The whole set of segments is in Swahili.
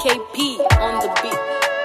KP on the beat.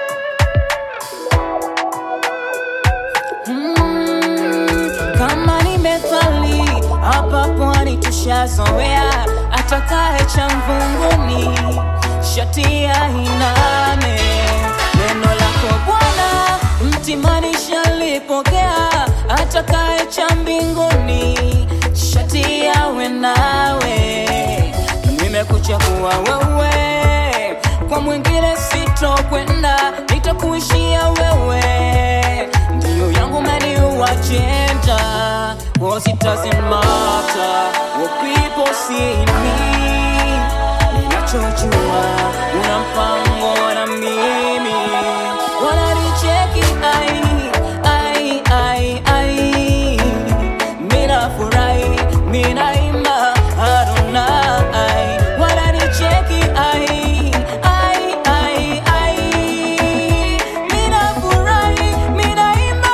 Mm, kama ni methali hapa pwani tushazoea, atakaye cha mvunguni shati ya iname. Neno lako Bwana mtimani shalipokea, atakaye cha mbinguni shati yawe nawe. Nimekuchagua wewe, kwa mwingine sitokwenda, nitakuishia wewe ndiyo yangu many who agenda was it doesn't matter what people see in me ninachojua una mpango na mimi wananicheki ai ai ai ai mina furahi mina imba Adonai wananicheki ai ai ai ai mina furahi mina imba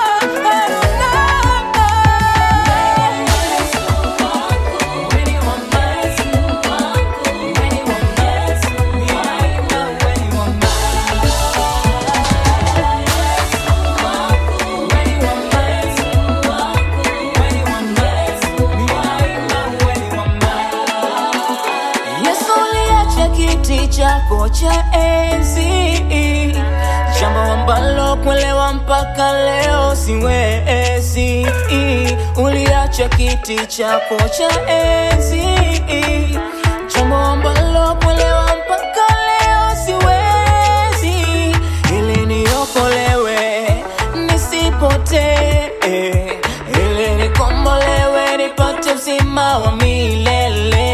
Yesu uliacha kiti chako cha enzi, jambo ambalo kuelewa mpaka leo siwezi. Uliacha kiti chako cha enzi, jambo ambalo kuelewa mpaka leo siwezi, ili niokolewe nisipotee, ili nikombolewe nipate uzima wa milele.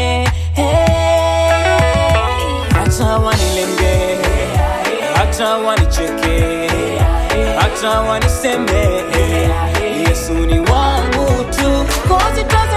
Hata wanilenge, hata wanicheke, hata waniseme, Yesu ni wangu tu. 'Cause it doesn't